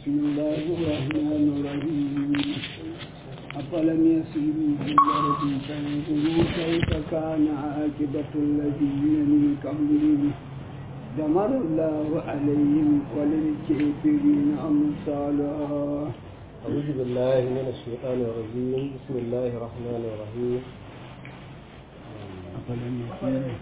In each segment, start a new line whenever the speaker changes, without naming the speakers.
بسم الله الرحمن الرحيم أفلم يسيروا في الأرض فينظروا كيف كان عاقبة الذين من قبلهم دمر الله عليهم وللكافرين أمثالها
أعوذ بالله من الشيطان الرجيم بسم الله الرحمن الرحيم
أفلم يسيروا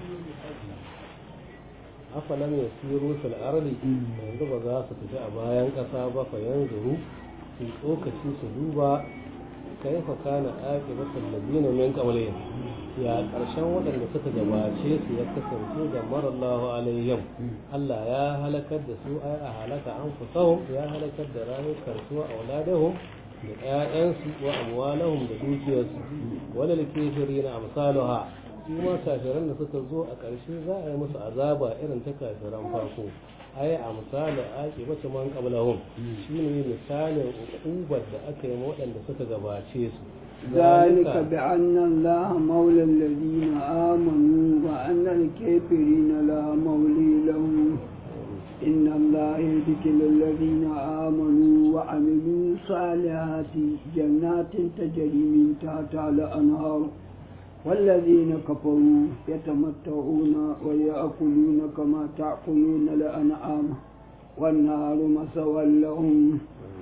afalam ya siro fil ardi yanzu ba za su tafi a bayan ƙasa ba fa yanzuru su tsokaci su duba kaifa kana aqibatul ladina min qablihim ya karshen waɗanda suka gabace su ya kasance da marallahu alaihim Allah ya halakar da su ai a halaka an fusahum ya halakar da rayukan su a auladahum da ƴaƴansu wa amwalahum da dukiyarsu wala likafirina amsaluha su ma kafiran da suka zo a ƙarshe za a yi musu azaba irin ta kafiran farko ai a misali ake mace man qablahum shine misalin uqubar da aka yi waɗanda suka gabace su
ذلك بأن الله مولى الذين آمنوا وأن الكافرين لا مولي لهم إن الله يدخل الذين آمنوا وعملوا الصالحات جنات تجري من تحتها الأنهار والذين كفروا يتمتعون ويأكلون كما تأكلون الأنعام والنار مسوى لهم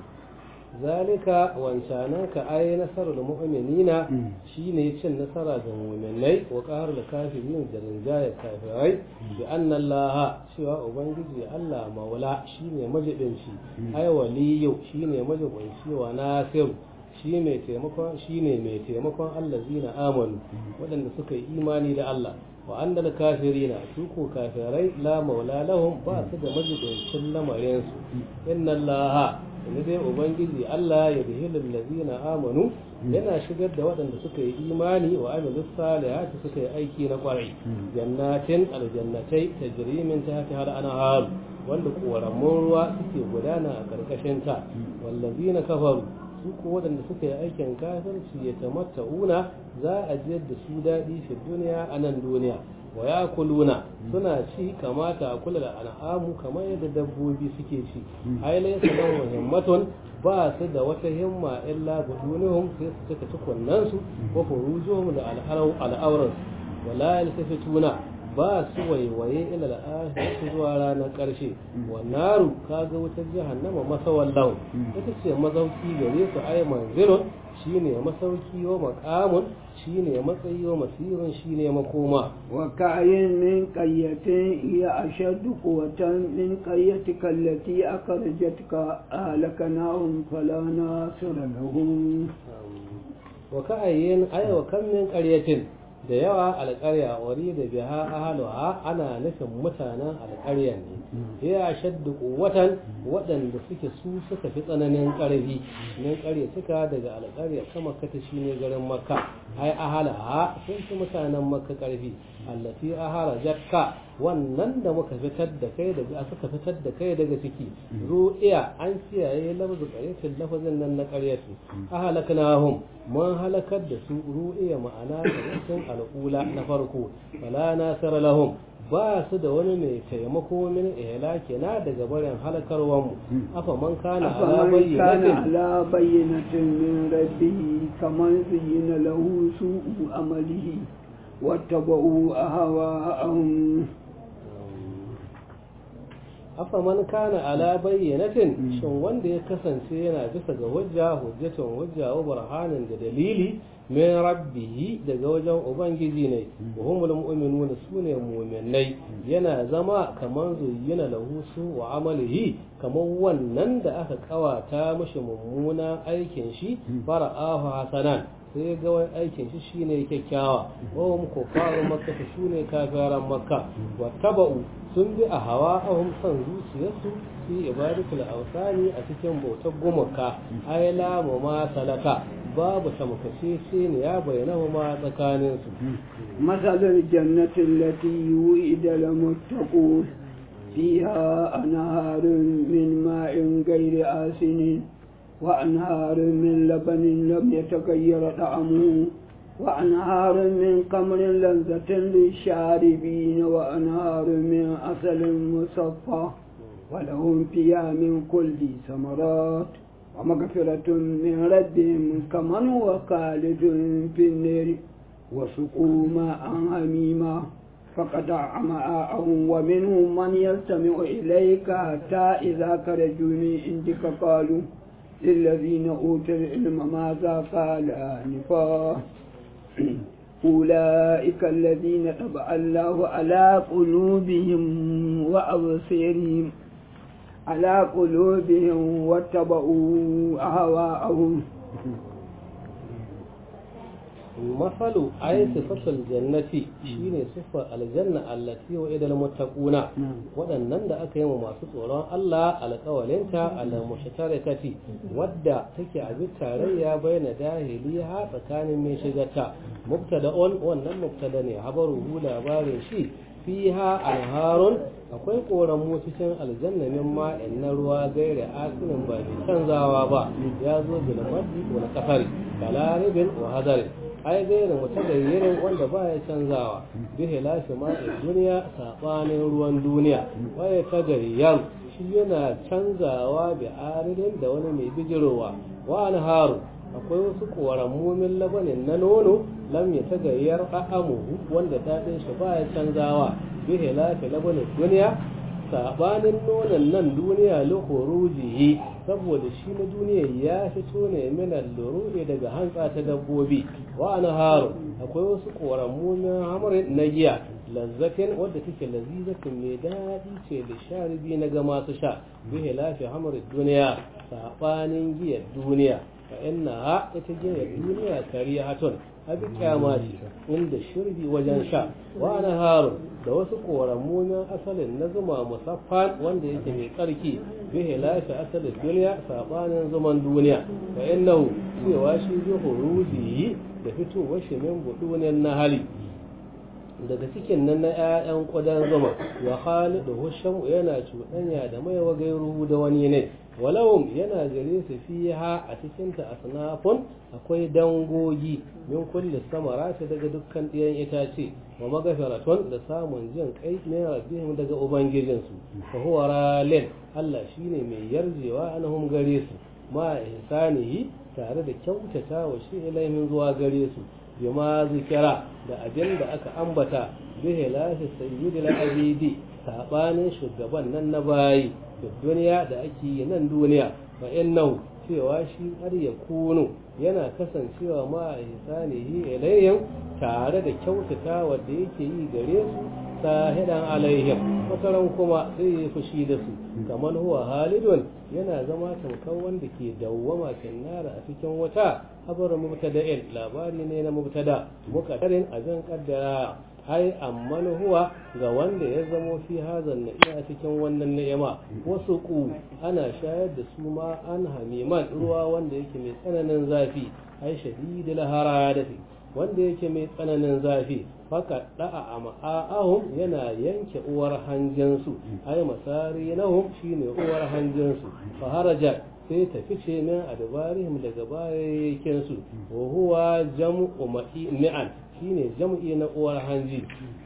zalika wancananka ai nasarar mu'minina shine cin nasara ga mu'minai wa qahrul kafirin da rinjaya kafirai bi anna Allah cewa ubangiji Allah maula shine majibinci ai waliyu shine majibinci wa nasir shi mai taimakon shine mai taimakon allazina amanu waɗanda suka yi imani da Allah wa annal kafirina su ko kafirai la maula lahum ba su da majibincin lamarin su inna Allah yanzu dai ubangiji Allah ya bihilul ladina amanu yana shigar da waɗanda suka yi imani wa amilus salihati suka yi aiki na kwarai jannatin aljannatai tajri min tahtiha al-anhar wanda koramun ruwa suke gudana a karkashin ta wallazina kafaru su ko waɗanda suka yi aikin kafirci ya tamatta'una za a jiyar da su daɗi fi duniya a nan duniya wa ya kuluna suna ci kamata a kula da al'amu kamar yadda dabbobi suke ci ai laysa lahum himmatun ba su da wata himma illa budunihum sai su cika tukunnan su wa furujuhum da al'auran wala yaltafituna ba su waiwaye ila al'ahirati zuwa ranar ƙarshe wannaru kaga wutar jahannama masawallahu ita ce mazauki gare su ai manzilun shine masauki wa maqamun shine matsayi wa masirin shine makoma
wa ka'ayin min qayyatin ya ashaddu quwwatan min qayyatika allati akhrajatka ahlakanahum fala nasira lahum
wa ka'ayin ay wa kam min qaryatin da yawa alƙarya wari da biha ahaluha ana nufin mutanen alƙarya ne ya shaddu watan waɗanda suke su suka fi tsananin ƙarfi min ƙarya suka daga alƙarya kama kata shi ne garin makka ai ahalaha sun fi mutanen makka ƙarfi allati ahara jakka wannan da muka fitar da kai daga suka fitar da kai daga ciki ru'iya an kiyaye lafzu qaryatin lafazin nan na qaryati ahalaknahum mun halakar da su ru'iya ma'ana qaryatin al'ula na farko fala nasara lahum ba su da wani mai taimako min ihlaki na daga barin halakarwan mu afa man kana ala bayyinatin
ala bayyinatin min rabbihi kaman zuyyina lahu su'u amalihi wattaba'u ahwa'ahum
afa man kana ala bayyanatin shin wanda ya kasance yana bisa ga hujja hujjatun hujja wa burhanin da dalili min rabbihi daga wajen ubangiji ne wa humul mu'minuna sune mu'minai yana zama kaman zuyyina lahu su wa amalihi kaman wannan da aka kawata mashi mummuna aikin shi fara'ahu hasanan sai ga wani aikin shi shine kyakkyawa wa hum kufaru makka sune kafiran makka wa taba'u sun bi a hawa ahum son zuciyarsu fi ibadatul awsani a cikin bautar gumaka ay la ma salaka babu tamkace sai ne ya bayyana ma tsakanin su
masalul jannati allati yu'ida lil muttaqun fiha anharun min ma'in ghairi asinin wa anharun min labanin lam yataghayyar ta'amuhu وأنهار من قمر لذة للشاربين وأنهار من عسل مصفى ولهم فيها من كل ثمرات ومغفرة من ربهم كمن هو خالد في النار وسقوا ماء حميما فقطع أمعاءهم ومنهم من يستمع إليك حتى إذا خرجوا من عندك قالوا للذين أوتوا العلم ماذا قال آنفا أولئك الذين طبع الله على قلوبهم وأبصارهم على قلوبهم واتبعوا أهواءهم
masalu ay sifatul jannati shine sifar aljanna allati wa idal muttaquna waɗannan da aka yi wa masu tsoron Allah alƙawalinta ala mushtarakati wadda take a bi tarayya baina dahiliha tsakanin mai shigarta mubtada'un wannan mubtada ne habaruhu labarin shi fiha anharun akwai koramu cikin aljanna min ma'in na ruwa gaira asinin ba mai canzawa ba ya zo bil maddi wal qasari kalaribin wa hadarin ai gairin mutagayyirin wanda ba ya canzawa bihe lafi ma'in duniya saɓanin ruwan duniya waye tagayyar shi yana canzawa bi aridin da wani mai bijirowa wa haru akwai wasu korammomin labanin na nono lam ya tagayyar a'amuhu wanda daɗin shi ba ya canzawa bihe lafi labanin duniya saɓanin nonon nan duniya lokorujihi saboda shi na duniya ya fito ne minan lururi daga hantsa ta dabbobi wa haru akwai wasu korammomin hamarin na giya lazzatin wadda take lazizatin mai daɗi ce da sharibi na ga masu sha bihe lafi hamarin duniya saɓanin giyar duniya fa inna ha ita giyar duniya karihatun abi kyama ce inda shirbi wajen sha wa harun da wasu korammunan asalin na zuma musaffan wanda yake mai tsarki bihe lafi asalin duniya sabanin zuman duniya fa innahu cewa shi bi huruji da fitowar shi min budunin na hali daga cikin nan na 'ya'yan ƙudan zuma wa khalidu husham yana cuɗanya da mai wa gairu da wani ne walawum yana gare su fiha a cikin ta asnafun akwai dangogi min kulli samarati daga dukkan ɗiyan itace wa magafiratun da samun jin kai min rabbihim daga ubangijinsu fa huwa ralin Allah shine mai yarjewa anhum gare su ma ihsanihi tare da kyautata wa shi ilaimin zuwa gare su bima zikira da abin da aka ambata bihe lafi sayyidil abidi sabanin shugaban nan na bayi da duniya da ake yi nan duniya fa innahu cewa shi har ya kunu yana kasancewa ma a ihsanihi ilayhim tare da kyautata wanda yake yi gare su sahidan alaihim wataran kuma sai ya fushi da su kamar huwa halidun yana zama tamkar wanda ke dawwama finnara a cikin wata habar mubtada'in labari ne na mubtada muqaddarin abin kaddara ai amman huwa ga wanda ya zamo fi hazan na'iya a cikin wannan ni'ima wasu ku ana shayar da su ma an hamiman ruwa wanda yake mai tsananin zafi ai shadidul haradati wanda yake mai tsananin zafi faka da'a a ma'a'ahum yana yanke uwar hanjinsu ai masari nahum shine uwar hanjinsu fa haraja sai ta fice min adbarihim daga bayakin su wa huwa jam'u mi'an shine jam'i na uwar hanji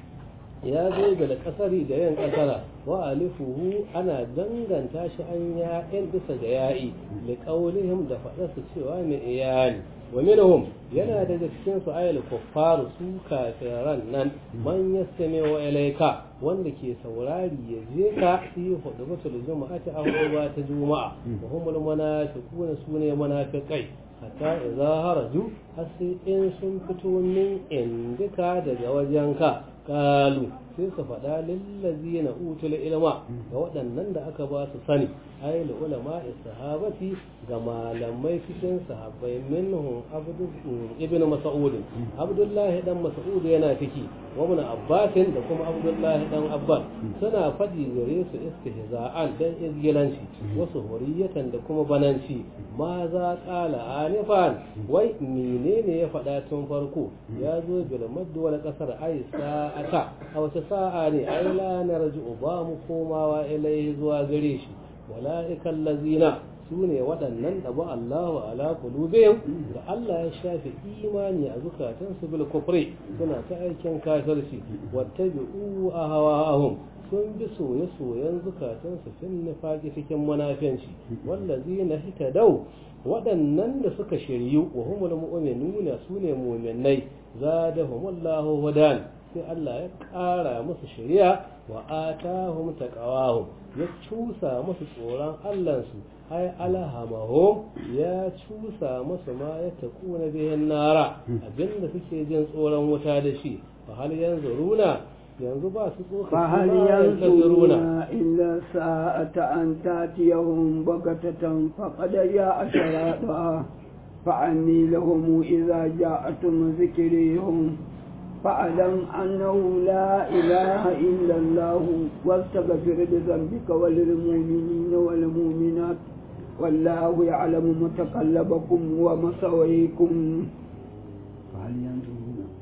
ya zo da kasari da yin kasara wa alifuhu ana danganta shi an ya'in bisa ga ya'i li qaulihim da faɗa su cewa mai iyali wa minhum yana daga cikin su ayal kuffaru su kafiran nan man yastami wa ilaika wanda ke saurari ya je ka fi hudu mutul juma'ati a hudu ta juma'a wa humul munafiquna sune munafiqai hatta idza haraju har sai in sun fito min indika daga wajenka kalu sai su faɗa lillazi na utul ilma ga waɗannan da aka ba su sani ai da ulama sahabati ga malamai cikin sahabbai minhum abdu ibn mas'ud abdullahi dan mas'ud yana ciki wa ibn abbas da kuma abdullahi dan abbas suna faɗi gare su istihza'an dan izgilanci wasu huriyatan da kuma bananci ma za qala anifan wai menene ya faɗa tun farko ya zo bil madd wal qasar ai sa'ata a wata sa'a ne ai la narji'u ba mu komawa ilai zuwa gare shi wala'ikan lazina su ne waɗannan da ba Allahu ala qulubihim da Allah ya shafe imani a zukatansu bil kufri suna ta aikin kafirci wattabi'u ahwa'ahum sun bi soye-soyen zukatansu fin nifaqi cikin munafiyanci wallazina hitadau waɗannan da suka shiryu wa humul mu'minuna sune mu'minai zadahumullahu hudan sai Allah ya ƙara musu shari'a wa atahum taqawahum ya cusa musu tsoron Allahnsu ai alhamahum ya cusa musu ma ya takuna bihin nara abinda suke jin tsoron wuta da shi fa hal yanzuruna yanzu ba su tsoka
فهل ينظرون إلا ساعة أن تأتيهم بغتة فقد جاء شرائطها فعني لهم إذا جاءتهم ذكريهم فاعلم أنه لا إله إلا الله واستغفر لذنبك وللمؤمنين والمؤمنات والله يعلم متقلبكم ومثويكم فهل ينظرون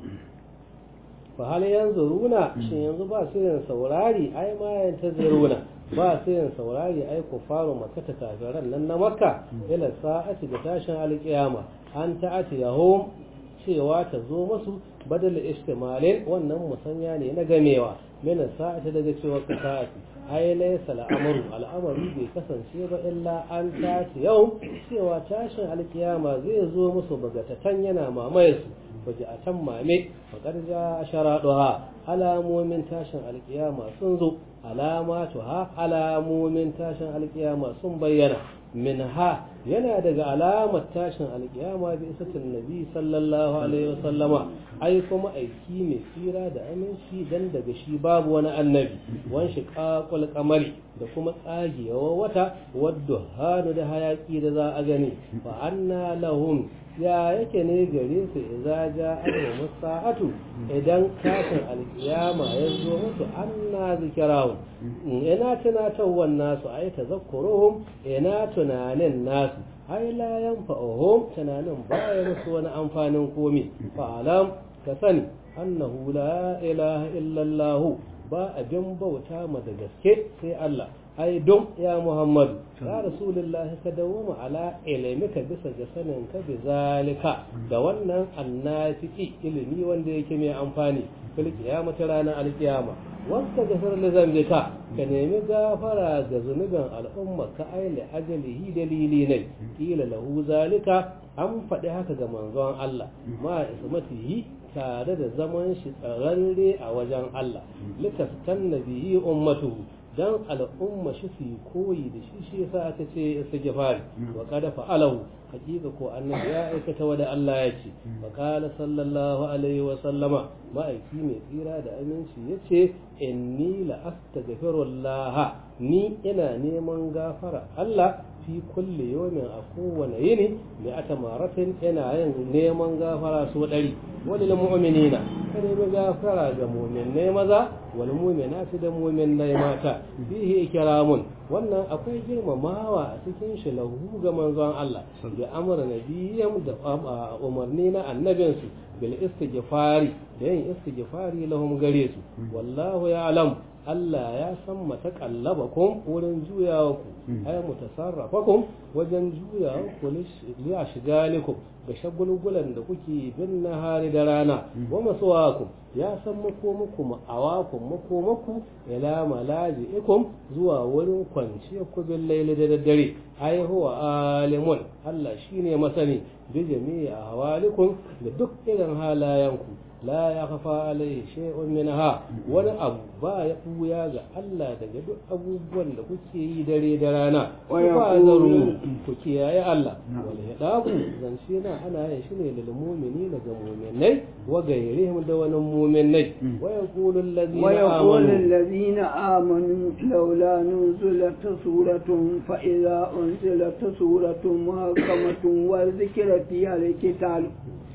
fa hal yanzuruna shin yanzu ba su yin saurari ai ma yantaziruna ba su yin saurari ai kufaru makka kafiran nan na makka ila sa'ati da tashin alƙiyama an ta'ati yahum cewa ta zo musu badal istimalin wannan musanya ne na gamewa mina sa'ati daga cewa ka sa'ati ai laysa al'amru al'amari bai kasance ba illa an ta'ati yau cewa tashin alƙiyama zai zo musu bagatatan yana mamaye su waje a can mame faƙar ja sharaɗuha alamomin tashin alƙiyama sun zo alamatuha alamomin tashin alƙiyama sun bayyana min ha yana daga alamar tashin alƙiyama bi isatin nabi sallallahu alaihi wasallama ai kuma aiki mai tsira da aminci dan daga shi babu wani annabi wan shi ƙaƙul kamari da kuma tsagewa wata wadda hannu da hayaƙi da za a gani fa anna lahum ya yake ne gare su idza ja alhum sa'atu idan kafin alkiyama ya zo musu anna zikrahu ina tunatawan nasu ai tazakkuruhum ina tunanin nasu ai la yanfa'uhum tunanin baya musu wani amfanin komi fa alam ka sani annahu la ilaha illa allah ba abin bauta ma da gaske sai Allah ai don ya Muhammadu ya Rasulullah ka dawoma ala ilimika bisa ga sanin ka bi zalika da wannan annafiki ilimi wanda yake mai amfani fil qiyamati ranar alqiyama wasta gafar li zambika ka nemi gafara ga zunuban al'umma ka aile ajalihi dalili ne kila lahu zalika an faɗi haka ga manzon Allah ma ismatihi tare da zaman shi tsararre a wajen Allah litastan nabihi ummatuhu dan al'umma shi su yi koyi da shi shi yasa aka ce istighfar wa qad fa'alahu hakika ko annabi ya aikata wa da Allah ya ce wa qala sallallahu alaihi wa sallama ma'aiki mai tsira da aminci yace inni la astaghfirullah ni ina neman gafara Allah fi kulli yawmin a kowane yini mai ata maratin ina yin neman gafara su ɗari wani mu'minina ka nemi gafara ga mu'minai maza wal mu'minati da mu'minai mata fihi ikramun wannan akwai girmamawa a cikin shi lahu ga manzon Allah da amara nabiyyam da umarni na annabinsu bil istighfari da yin istighfari lahum gare su wallahu ya'lam Allah ya san matakallabakum wurin juyawa ku ay mutasarrafakum wajen juyawa ku liya shigalikum ga shagulgulan da kuke bin nahari da rana wa masuwakum ya san makomuku ma'awakum makomaku ila malaji'ikum zuwa wurin kwanciyar ku bin laili da daddare ai huwa alimun Allah shine masani bi jami'i ahwalikum da duk irin halayenku la ya kafa alaihi shay'un minha wani abu ba ya buya ga Allah daga duk abubuwan da kuke yi dare da rana ku ba zaru ku kiyaye Allah wal hidabu zance na ana yin shi ne lil mu'minina ga mu'minai wa gairihim da wani mu'minai wa yaqulu alladhina
wa yaqulu
amanu
alladhina amanu laula nuzilat suratun fa idza unzilat suratun muhkamatun wa dhikra fiha al-qital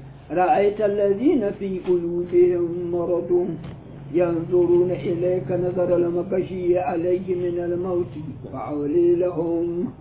رأيت الذين في قلوبهم مرض ينظرون إليك نظر المكشي عليه من الموت فأولي لهم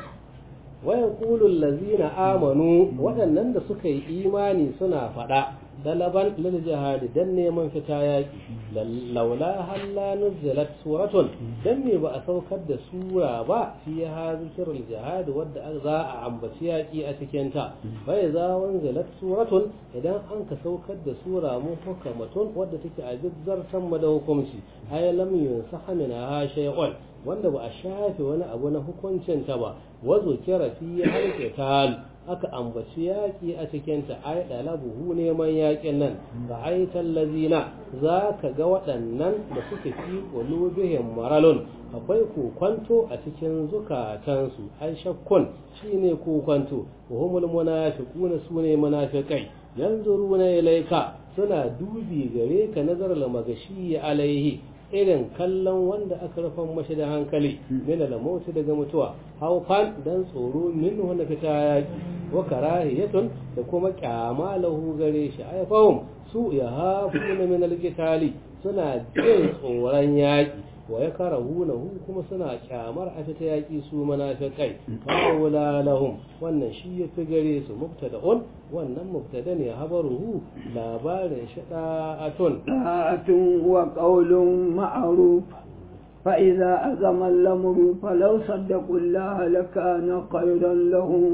wayan kulun lazina amanu waɗannan da suka yi imani suna faɗa dalaban lil jihadi dan neman fita yaki laula halla nuzilat suratun dan me ba a saukar da sura ba fi ha zikrul jihad wadda za a ambaci yaki a cikin ta bai za wanzalat suratun idan an ka saukar da sura mu hukamatun wadda take a jizzar sama da hukunci ay lam yunsaha min ha shay'un wanda ba a shafe wani abu na hukuncin ta ba wazo kira fi halqital aka ambaci yaƙi a cikinta ai ɗalabuhu neman yaƙin nan ga aitan lazina za ka ga waɗannan da suke fi ƙulubihin maralun akwai kokwanto a cikin zukatansu ai shakkun shine kokwanto wa humul munafiquna sune munafiqai yanzuruna ilayka suna dubi gare ka nazar magashi alaihi irin kallon wanda aka rufan mashi da hankali min al-mauti daga mutuwa haufan dan tsoro min wanda fita yaki wa karahiyatun da kuma kyama lahu gare shi ay fahum su ya hafuna min al-qitali suna jin tsoron yaki wa ya karahunahu kuma suna kyamar a fita yaki su munafiqai qawla lahum wannan shi ya fi gare su mubtada'un wannan mubtada ne habaruhu labarin shi da'atun
da'atun wa qawlun ma'ruf فإذا أزم الأمر فلو صدقوا الله لكان خيرا لهم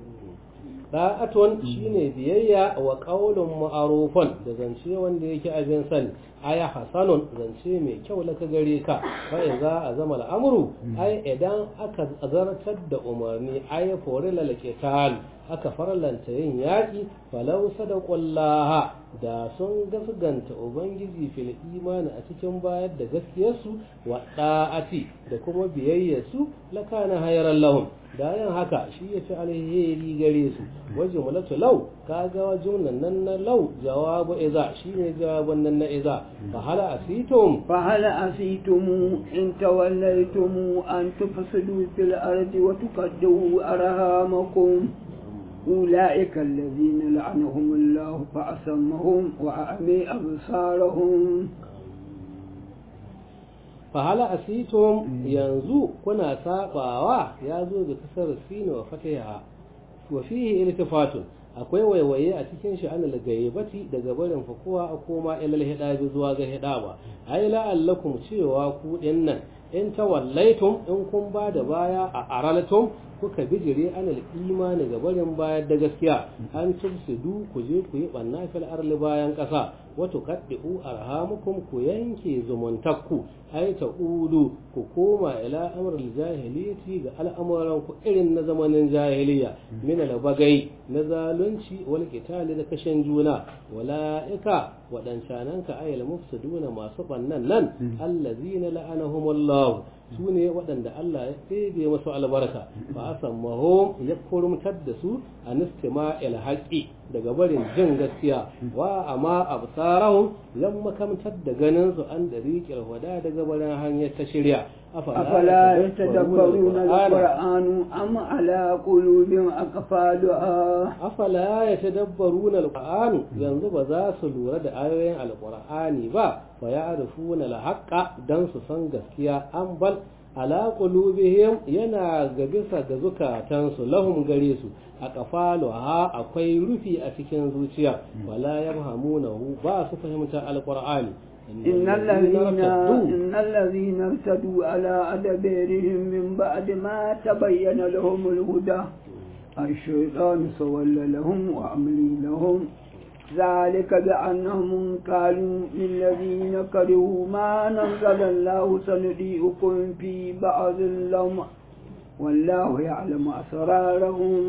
da'atun shine biyayya wa qaulun ma'rufun da zance wanda yake abin sani aya hasanun zance mai kyau laka gare ka fa idza azama al'amru ai idan aka zartar da umarni ai forila laqital aka farlanta yin yaƙi falau sadaqullaha da sun gasganta ubangiji fil imani a cikin bayar da gaskiyarsu wa da'ati da kuma biyayyarsu lakana hayran lahum da yin haka shi ya fi alheri gare su wajen mulatu lau kaga jumlan nan na lau jawabu iza shine jawabun nan na iza fa hala asitum
fa hala asitum in tawallaytum an tufsidu fil ardi wa tuqaddu arhamakum أولئك الذين لعنهم الله فأسمهم وأعمي أبصارهم
fahala asitum yanzu kuna sabawa ya zo da kasar sinu wa fatiha wa fihi iltifatun akwai waiwaye a cikin shi an gaibati daga barin fakuwa a koma ilal hidabi zuwa ga hidaba ai la'allakum cewa ku dinnan in tawallaitum in kun ba da baya a aralatum kuka bijire anal imani ga barin bayar da gaskiya an tufsidu ku je ku yi banna fil arli bayan kasa wato kaddu arhamukum ku yanke zumuntakku ai ta udu ku koma ila amrul jahiliyati ga al'amuran ku irin na zamanin jahiliya min al bagai na zalunci wal qitali da kashin juna walaika wadancanan ka ayal mufsiduna masu bannan nan allazina la'anahumullah su ne waɗanda Allah ya ɗebe masu albarka ba a sammahom ya kurumtar da su a nistima ilhaƙi daga barin jin gaskiya wa amma absarahum yan makamtar da ganin su an dariƙil wada daga barin hanyar ta shirya
أفلا يتدبرون القرآن أم على قلوب أقفالها
أفلا يتدبرون القرآن ينظر ذا سلورة آيوين القرآن با فيعرفون الحق دنس سنغسكيا أم بل ala qulubihim yana ga bisa ga zukatansu lahum gare su a kafalu ha akwai rufi a cikin zuciya wala yafhamunahu ba su fahimta alqur'ani
إن الذين إن الذين ارتدوا على أدبارهم من بعد ما تبين لهم الهدى الشيطان سول لهم وأملي لهم ذلك بأنهم قالوا للذين كرهوا ما نزل الله سنضيئكم في بعض اللوم والله يعلم أسرارهم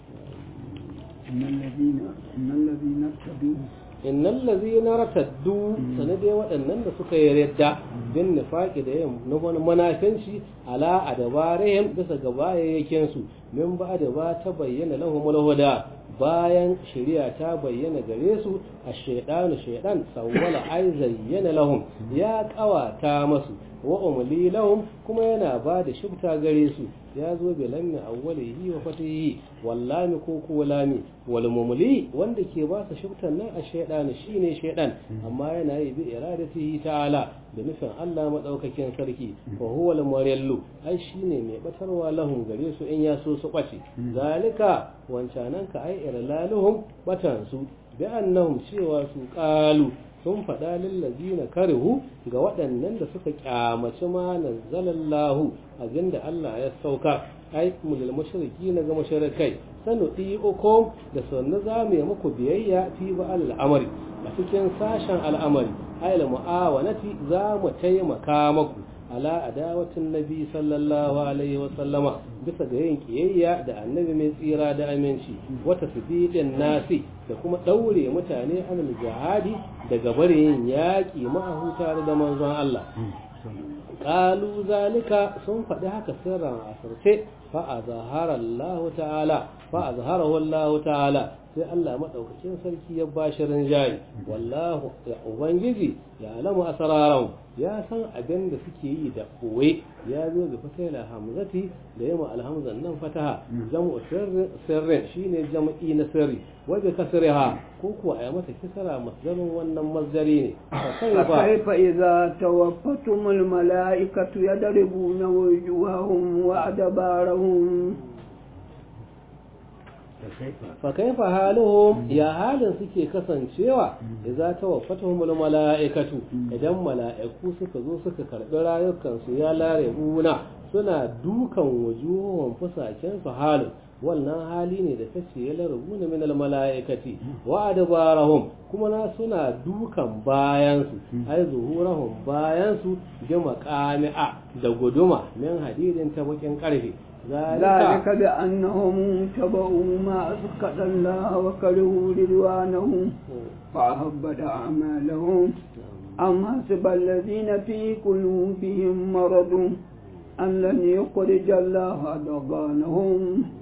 إن الذين إن الذين ارتدوا
innal ladzina rataddu sanade waɗannan da suka yi radda bin nifaqi da yin nufin manafinci ala adabarihim bisa ga bayayyakin su min ba da ba ta bayyana lahum huda bayan shari'a ta bayyana gare su a shaydanu shaydan sawwala ai zayyana lahum ya kawata masu wa umli lahum kuma yana ba da shubta gare su ya zo bi lammi awwalihi wa fatihi wallami ko ko lami wal mumli wanda ke ba su shubtan nan a shaydan shine shaydan amma yana yi bi iradatihi ta'ala da nufin Allah madaukakin sarki wa huwa al murillu ai shine mai batarwa lahum gare su in ya so su kwace zalika wancanan ka ai irlaluhum batan su bi annahum cewa su qalu sun faɗa lillazina karihu ga waɗannan da suka kyamaci ma nazzalallahu abinda Allah ya sauka ai mulil mushriki na ga mushrikai sanu uku da sannu za mu yi muku biyayya fi ba al'amari a cikin sashen al'amari ai mu'awanati za mu taimaka maku ala adawatin nabi sallallahu alaihi wa sallama bisa ga yin kiyayya da annabi mai tsira da aminci wata sibidin nasi da kuma daure mutane anil jihadi daga barin yaƙi ma'ahu tare da manzon Allah qalu zalika sun faɗi haka sirran asirce fa azhara Allah ta'ala fa azharahu Allah ta'ala sai Allah madaukakin sarki ya bashi rinjaye wallahu ya ubangiji ya alamu asararan ya san abin da suke yi da kowe ya zo da fatila hamzati da yamma alhamzan nan fataha jam'u sirrin shine jam'i na sirri wa bi kasriha ko kuwa ay mata kisra masdarin wannan masdari ne
fa kaifa idza tawaffatumul malaikatu yadribuna wujuhahum wa adbarahum fa kaifa haluhum ya halin suke kasancewa idza tawaffatuhumul malaikatu idan mala'iku suka zo suka karbi rayukan su ya lare buna suna dukan wujuhum fusaken su halin wannan hali ne da tace ya larabuna min al mala'ikati wa adbarahum kuma na suna dukan bayan su ai zuhurahum bayan su bi maqami'a da guduma min hadidin ta bakin karfe ذلك بأنهم تبعوا ما أسقط الله وكرهوا رضوانه فأهبط أعمالهم أم حسب الذين في قلوبهم مرض أن لن يخرج الله أضغانهم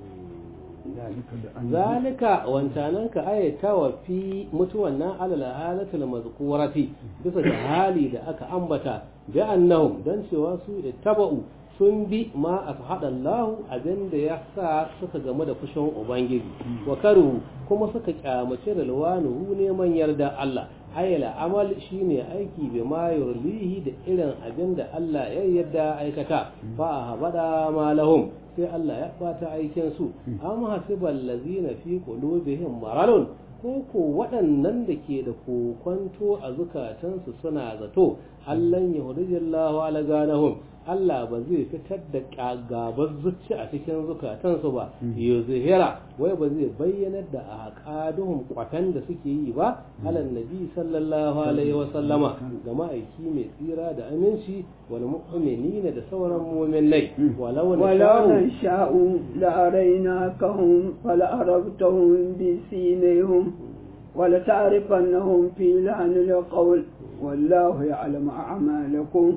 zalika wancananka ayatawa fi mutuwan nan alal halatul mazkurati bisa ga hali da aka ambata bi annahum dan cewa su ittaba'u sun bi ma a haɗa lahu abin da ya sa suka game da fushin Ubangiji, wa karu kuma suka kyamace da luwanuhu neman yarda Allah, ayyala amal shine aiki bi ma yurlihi da irin abin da Allah ya yarda aikata, ba a haɓada ma lahum sai Allah ya ɓata aikin su, am hasibal lazina fi qulubihim maradun ko ko waɗannan da ke da kokwanto a zukatansu suna zato allan yahudijallahu ala ganahum Allah ba zai fitar da gabar zuci a cikin zukatansu ba ya zuhira wai ba zai bayyanar da aqaduhum kwatan da suke yi ba alan nabi sallallahu alaihi wa sallama ga ma'aiki mai tsira da aminci wal mu'minina da sauran mu'minai walau
na sha'u la arainakahum fala arabtahum bi sinihim ولا تعرفنهم في لعن القول والله يعلم أعمالكم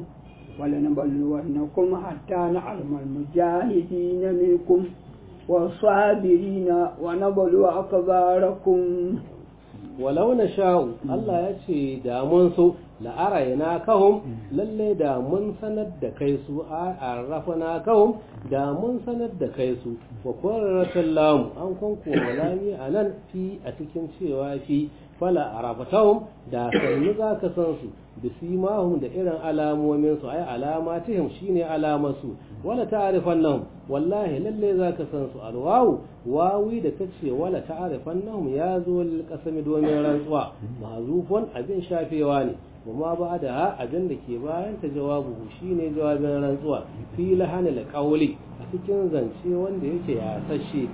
ولنبلونكم حتى نعلم المجاهدين منكم والصابرين ونبلو أكباركم
walau na sha'u Allah ya ce da mun so la'arayna kahum lalle da mun sanar da kai su a arrafana kahum da mun sanar da kai su wa qurratul lam an kunku walami anan fi a cikin cewa fi fala arafatahum da sannu zaka san su bisimahum da irin alamomin su ai alamatihim shine alamarsu wala ta'rifannahum wallahi lalle zaka san su alwawu wawi da tace wala ta'rifannahum ya zo lil qasami domin rantsuwa mahzufun abin shafewa ne kuma ba da abin da ke bayan ta jawabu shine jawabin rantsuwa fi lahanil qawli a cikin zance wanda yake ya sashe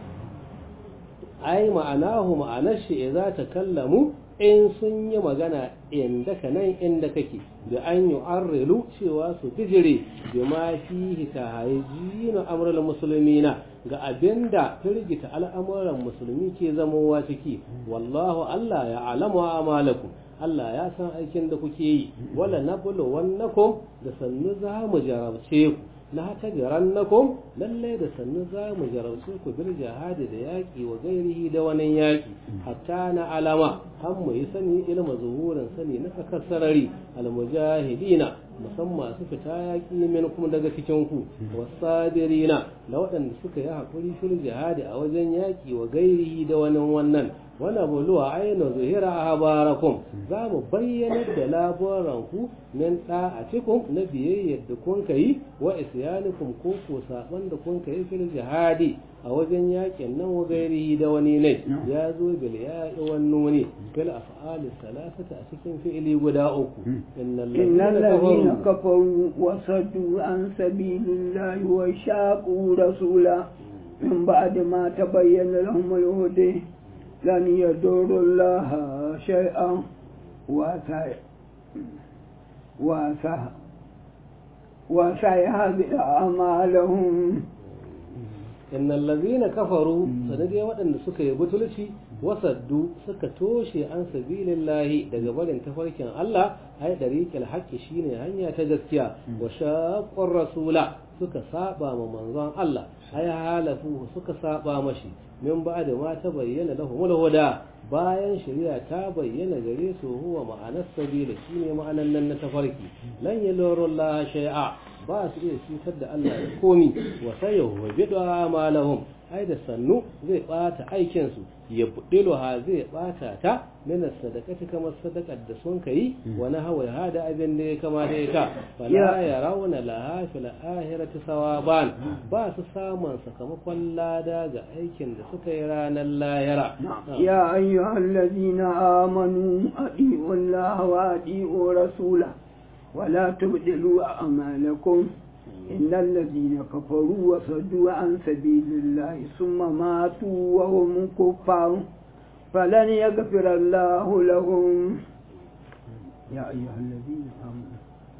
ai ma'anahu ma'anar shi idza takallamu in sun yi magana inda ka nan inda kake da an yi arrilu cewa su bijire da ma fi ta haiji na amural musulmina ga abin da firgita al'amuran musulmi ke zamowa ciki wallahu Allah ya alamu amalakum Allah ya san aikin da kuke yi wala nablu wannakum da sannu za mu jarabce ku na ta jarannakum lalle da sannu za mu jarabce ku bil jihadi da yaƙi wa gairihi da wani yaƙi hatta na alama har mu yi sani ilma zuhurin sani na sakar sarari almujahidina musamman su fita yaƙi min kuma daga cikin ku wasabirina da waɗanda suka yi haƙuri fil jihadi a wajen yaƙi wa gairihi da wani wannan wani buluwa aina zuhira habarakum za mu bayyanar da labaranku min da'atikum na biyayyar da kun kai wa isyanikum ko ko saban da kun kai fil jihadi a wajen yakin nan wa gairi da wani ne ya zo bil ya'i wan nuni fil af'ali salasata a cikin fi'ili guda uku innal
innal
ladina
ladina kafaru wa saddu an sabilillahi wa shaqu rasula min ba'di ma tabayyana lahum al-huda لن يضر الله شيئا وسي وسي وسيهدئ أعمالهم
innal ladina kafaru sanadai waɗanda suka yi butulci wasaddu suka toshe an sabilillahi daga barin tafarkin Allah ai dariqil haqqi shine hanya ta gaskiya wa shaqqar rasula suka saba ma manzon Allah ai halafu suka saba mashi min ba'da ma ta bayyana lahumul huda bayan shari'a ta bayyana gare su huwa ma'anar sabila shine ma'anan nan na tafarki lan yaluru Allah shay'a ba su iya cutar da Allah da komi wa sayahu wa bid'a amalahum ai da sannu zai bata aikin su ya budiluha zai bata ta min sadaqati kamar sadaqar da sun kai wa na hawa hada abin da ya kama da ita fala yarawna laha fil ahirati sawaban ba su samun sakamakon lada ga aikin da suka yi ranar lahira
يا أيها الذين آمنوا أطيعوا الله وأطيعوا رسوله ولا تبدلوا أعمالكم إن الذين كفروا وصدوا عن سبيل الله ثم ماتوا وهم كفار فلن يغفر الله لهم يا أيها الذين آمنوا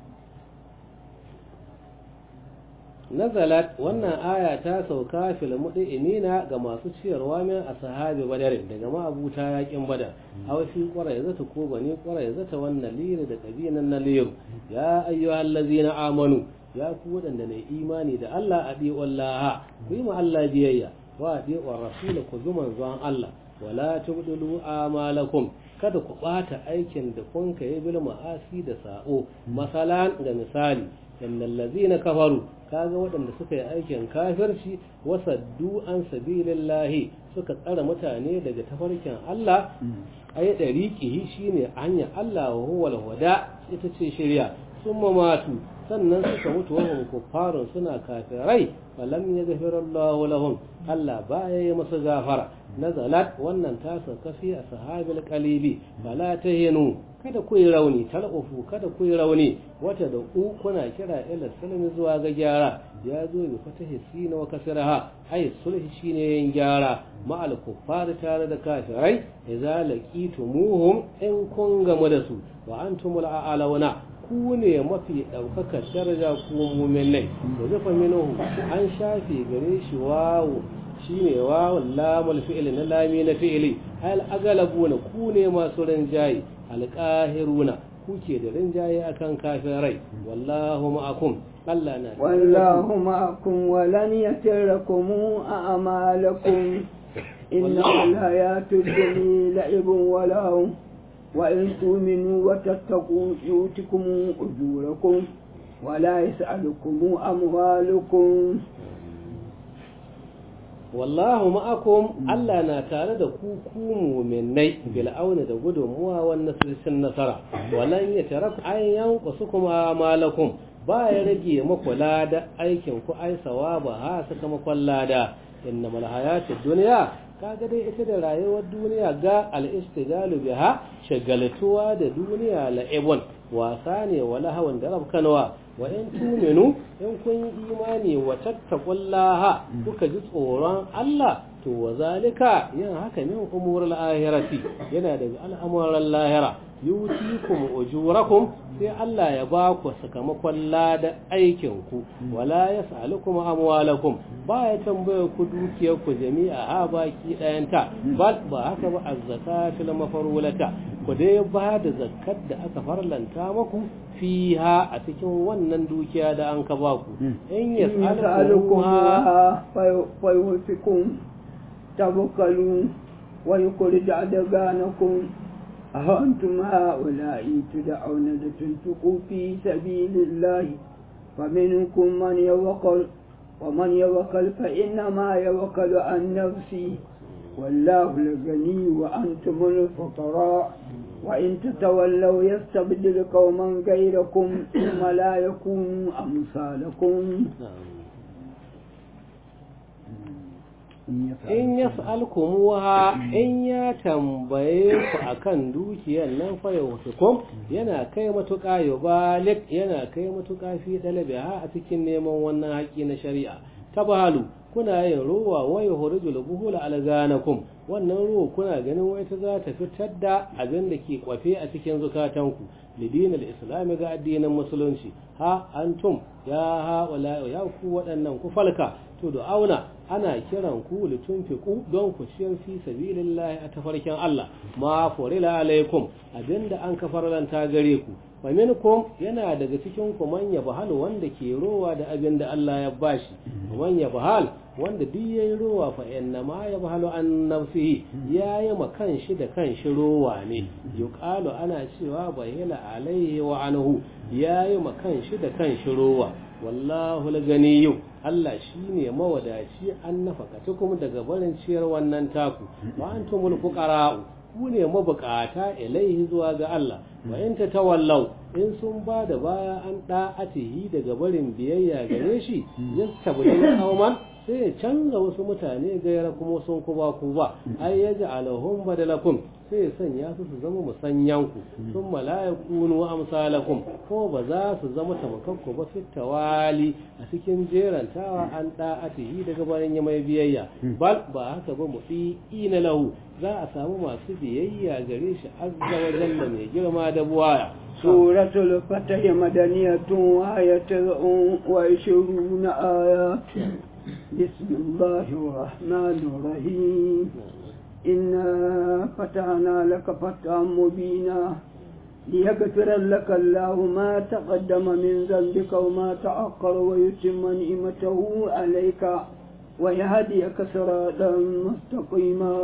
nazalat wannan aya ta sauka fil mu'minina ga masu ciyarwa min ashabi badar daga ma'abuta yakin badar aw fi qara zata ko bane qara zata wannan liri da kabinan na liru ya ayyuhallazina amanu ya ku wadanda ne imani da Allah adi wallaha ku yi ma Allah biyayya wa adi wa rasul ku zuman zuwan Allah wala tubdilu amalakum kada ku bata aikin da kun kai bil ma'asi da sa'o masalan ga misali innal ladzina kafaru kaga waɗanda suka yi aikin kafirci wasaddu an sabilillahi suka tsara mutane daga tafarkin Allah ay dariqihi shine hanya Allah wa huwa al-huda ita ce shari'a summa matu sannan suka mutu wahum kuffarun suna kafirai falam yaghfir Allah lahum Allah baya yi masa gafara nazalat wannan ta sauka fi ashabil qalibi fala tahinu kada ku yi rauni talqufu kada ku yi rauni wata da ku kuna kira ila salami zuwa ga gyara ya zo bi fatahi sina wa kasraha ay sulhi shine yin gyara ma'al kuffar tare da kafirai idza laqitumuhum in kun gamu da su wa antumul a'launa ku ne mafi ɗaukakar daraja ku muminai da zafa minuhu an shafe gare shi wawo shine wawon lamul fi'ili na lami na fi'ili al agalabuna ku ne masu rinjaye alqahiruna kuke da rinjaye akan kafirai wallahu ma'akum Allah na
والله معكم ولن يتركم أعمالكم إن الحياة الدنيا لعب ولهو وإن تؤمنوا وتتقوا يؤتكم أجوركم ولا يسألكم أموالكم
wallahu ma'akum Allah na tare da ku ku mu'minai bil auna da gudunmuwa wannan sirrin nasara walan ya taraku ayyan kuma malakum ba ya rage maku lada aikin ku ai sawaba ha sakamakon lada innamal hayatud dunya kaga dai ita da rayuwar duniya ga al-istigalu biha shagaltuwa da duniya la'ibun wasa ne wala hawan da rabkanwa wa in tuminu in kun yi imani wa tattaqullaha kuka ji tsoron Allah to wa zalika yin haka min umurul ahirati yana daga al'amuran lahira yutikum ujurakum sai Allah ya ba ku sakamakon lada aikin ku wala yas'alukum amwalakum ba ya tambaye ku dukiyar ku jami'a ha baki dayanta bal ba haka ba az-zakatul mafarulata ku dai ba da zakat da aka farlanta maku fiha a cikin wannan dukiya da an ka ba ku in yas'alukum
fa yufikum tabakalu wa yukhrij adganakum أأنتم هؤلاء تدعون لتنفقوا في سبيل الله فمنكم من يوكل ومن يوكل فإنما يوكل عن نفسه والله الغني وأنتم الفقراء وإن تتولوا يستبدل قوما غيركم ثم لا يكونوا أمثالكم
in ya sa'alkumuha in ya tambaye ku akan dukiyar nan fa yawtukum yana kai matuƙa yubalik yana kai matuƙa fi dalabiha a cikin neman wannan haƙi na shari'a tabahalu kuna yin ruwa wai hurijul buhula alganakum wannan ruwa kuna ganin wai ta za ta fitar da abin da ke kwafe a cikin zukatanku lidinal islami ga addinin musulunci ha antum ya ha wala ya ku waɗannan ku falka to da auna ana kiran ku litunfiqu don ku ciyar fi sabilillahi a tafarkin Allah ma furila alaikum abinda an kafarlanta gare ku wa minkum yana daga cikin ku man yabhal wanda ke rowa da abinda Allah ya bashi man yabhal wanda duk yayi rowa fa inna ma yabhalu an nafsihi yayi ma kanshi da kanshi rowa ne yuqalu ana cewa bahila alaihi wa anhu yayi ma kanshi da kanshi rowa wallahu laganiyu Allah shine mawadaci an nafakatukum daga barin ciyar wannan taku wa antumul fuqara'u ku ne mabukata ilaihi zuwa ga Allah wa in tawallau in sun ba da baya an da'atihi daga barin biyayya gare shi yastabdil qauman sai ya canza wasu mutane gaira kuma sun kuba ku ba ai ya ji alahun badalakum sai ya sanya su su zama musanyanku sun malaya kunu amsalakum ko ba za su zama tamakakku ba fit tawali a cikin jerantawa an da'atihi daga barin ya mai biyayya bal ba haka ba mu fi ina lahu za a samu masu biyayya gare shi azza wa jalla mai girma da buwaya
سورة الفتح مدنية وآية وعشرون آية بسم الله الرحمن الرحيم إنا فتحنا لك فتحا مبينا ليغفر لك الله ما تقدم من ذنبك وما تأخر ويتم نعمته عليك ويهديك صراطا مستقيما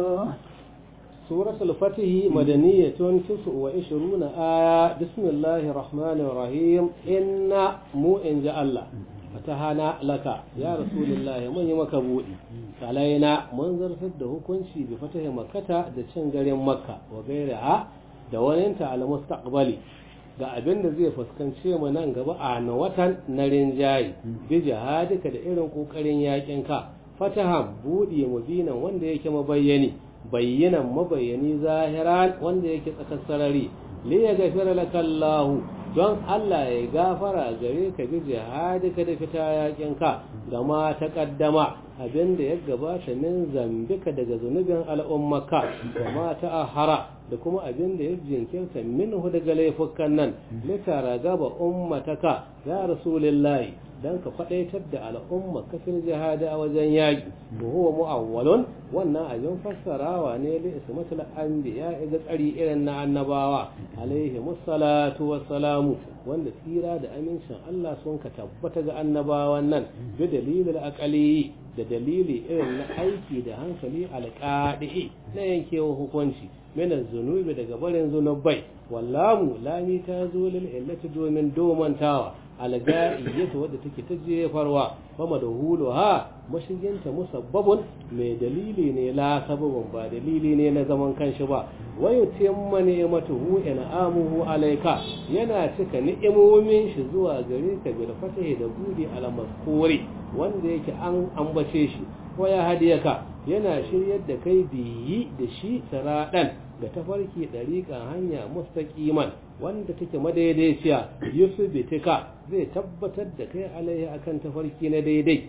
سورة الفتح مدنية تسع وعشرون آية بسم الله الرحمن الرحيم إن مو إن جاء الله فتحنا لك يا رسول الله من يمك بودي علينا من زرفت ده كنشي بفتح مكة ده شنجر مكة وغيرها da waninta al mustaqbali ga abin da zai fuskance mu nan gaba a na watan na rinjaye bi jihadika da irin kokarin yakin ka fatahan budi mubinan wanda yake mabayyani bayyanan mabayani zahiran wanda yake tsakar sarari li ya gafira laka Allah don Allah ya gafara gare ka bi jihadika da fita yakin ka da ma ta kaddama abinda ya gabata min zambika daga zunubin al'ummaka da ma ta ahara da kuma abinda ya jinkirta minhu daga laifukan nan litara gaba ummataka ya rasulullahi dan ka faɗaitar da al'umma kafin jihadi a wajen yaƙi wa huwa mu'awwalun wannan abin fassarawa ne li ismatul anbiya ga tsari irin na annabawa alaihi musallatu wassalamu wanda tsira da amincin Allah sun ka tabbata ga annabawan nan bi dalilil aqali da dalili irin na aiki da hankali alqadi na yankewa hukunci min zunubi daga barin zunubai wallamu lami ta zo lil illati domin domantawa alga'iyyatu wadda take ta jefarwa fama da hulu ha mashiginta musabbabun mai dalili ne la sababun ba dalili ne na zaman kanshi ba wayo timma ni'matuhu amuhu alayka yana cika ni'imomin shi zuwa gare ka bil fatahi da budi al maskuri wanda yake an ambace shi waya hadiyaka yana shiryar da kai biyi da shi saradan ga tafarki ɗariƙan hanya mustaqiman wanda take madaidaiciya yusuf bitika zai tabbatar da kai alaihi akan tafarki na daidai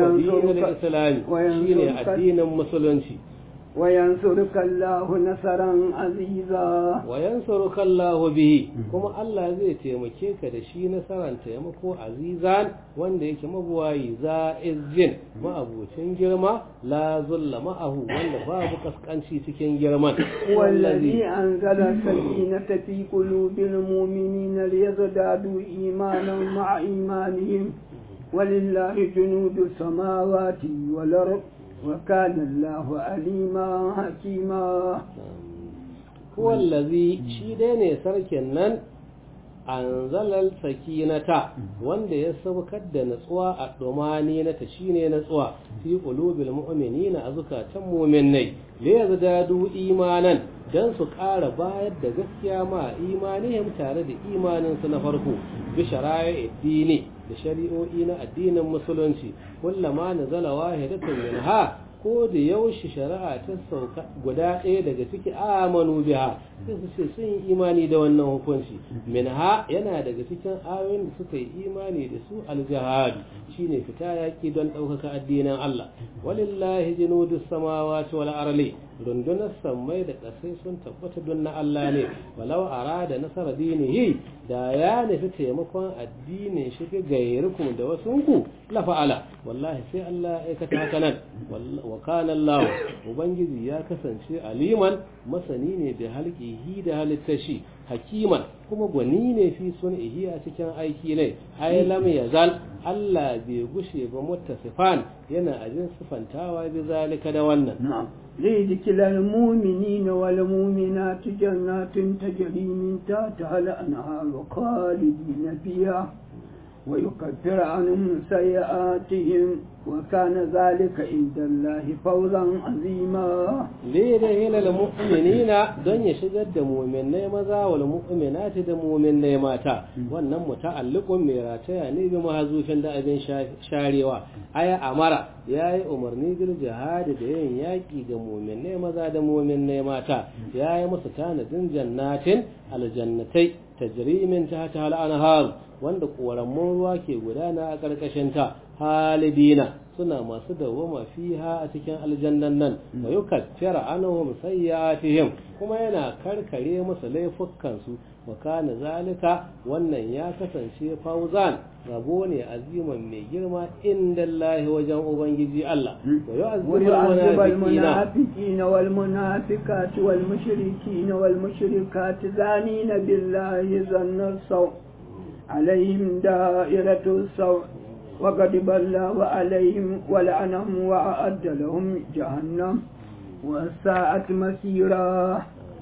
wayan islami shine addinin musulunci
وينصرك الله نصرا عزيزا
وينصرك الله به kuma Allah zai taimake ka da shi nasaran taimako azizan wanda yake mabuwayi za izjin ma'abucin girma la zulla ma'ahu wanda babu kaskanci cikin girman
wallazi anzala sakinata fi qulubil mu'minina liyazdadu imanan ma'a imanihim ولله جنود السماوات والأرض وكان الله عليما حكيما
هو الذي shi dai ne sarkin nan anzalal sakinata wanda ya saukar da natsuwa a domani na ta shine natsuwa fi qulubil mu'minina a zukatan mu'minai li yazdadu imanan dan su ƙara bayar da gaskiya ma imanihim tare da imanin su na farko bi shara'i addini da shari'o'i na addinin musulunci kullama nazala wahidatun minha ko da yaushe shari'a ta sauka guda ɗaya daga ciki amanu biha sai su ce sun yi imani da wannan hukunci minha yana daga cikin ayoyin da suka yi imani da su aljihad shine fita yaki don ɗaukaka addinin Allah walillahi junudus samawati wal arli rundunar sammai da ƙasai sun tabbata don na Allah ne walau arada nasara dinihi da ya nufi taimakon addinin shi ga gairikum da wasunku la fa'ala wallahi sai Allah ya aikata haka nan wa kana Allah ubangiji ya kasance aliman masani ne da halqihi da halittashi hakiman kuma gwani ne fi sun'ihi a cikin aiki ne ai lam yazal Allah bai gushe ba muttasifan yana ajin sifantawa bi zalika da wannan
na'am ليدخل المؤمنين والمؤمنات جنات تجري من تحتها الأنهار خالدين فيها ويكفر عنهم سيئاتهم وكان ذلك عند الله فوزا عظيما
ليدخل المؤمنين دون يشغل da mu'minai maza wal mu'minati da mu'minai mata wannan muta'alliqun mai rataya ne bi mahazufin da abin sharewa aya amara yayi umarni bil jihadi da yin yaki ga mu'minai maza da mu'minai mata yayi musu tanadin jannatin aljannatai tajri min tahtiha al-anhar wanda koramun ruwa ke gudana a ƙarƙashin ta halidina suna masu dawwama fiha a cikin aljannan nan wa yukaffira anhum sayyi'atihim kuma yana karkare musu laifukan su wa kana zalika wannan ya kasance fauzan rabo ne aziman mai girma inda Allah wajen ubangiji Allah wa
yu'azzibu al-munafiqina wal munafiqati wal mushrikina wal mushrikati zanina billahi zanna saw عليهم دائرة السوء وغضب الله عليهم ولعنهم وأعد لهم جهنم وساءت مسيرا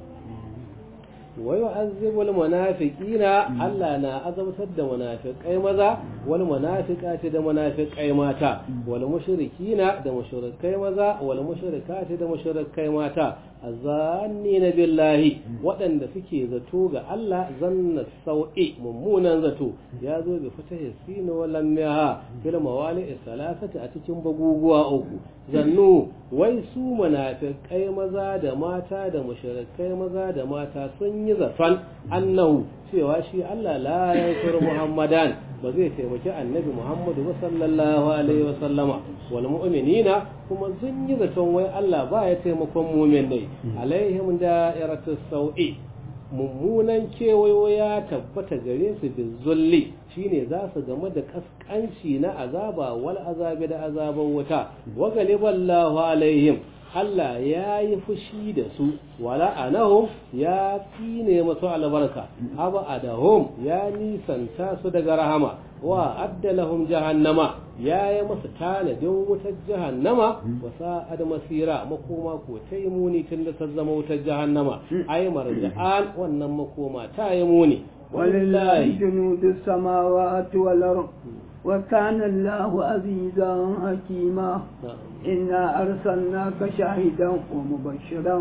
ويعذب المنافقين الله نا azabtar da munafiqai maza wal munafiqati da munafiqai mata wal mushrikina da mushrikai maza wal mushrikati da mushrikai mata azannina billahi waɗanda suke zato ga Allah zanna sau'i mummunan zato ya zo bi fatahi sin wa lam yaha fil mawali salasati a cikin baguguwa uku zannu wai su munafiqai maza da mata da mushrikai maza da mata sun yi zaton annahu cewa shi Allah la yansur Muhammadan ba zai taimaki annabi Muhammadu sallallahu alaihi wa sallama wal mu'minina kuma sun yi zaton wai Allah ba ya taimakon mu'minai alaihim da'iratu sau'i mummunan kewayo ya tabbata gare su bi zulli shine za su game da kaskanci na azaba wal azabi da azaban wuta wa galiballahu alaihim Allah ya yi fushi da su wala anahum ya tsine masu albarka aba adahum ya nisanta su daga rahama wa addalahum jahannama ya yi masu tanadin wutar jahannama wa sa'ad masira makoma ko ta yi muni tun da ta zama wutar jahannama ai marja'an wannan makoma ta yi muni
ولله جنود السماوات والأرض وكان الله عزيزا حكيما إنا أرسلناك شاهدا ومبشرا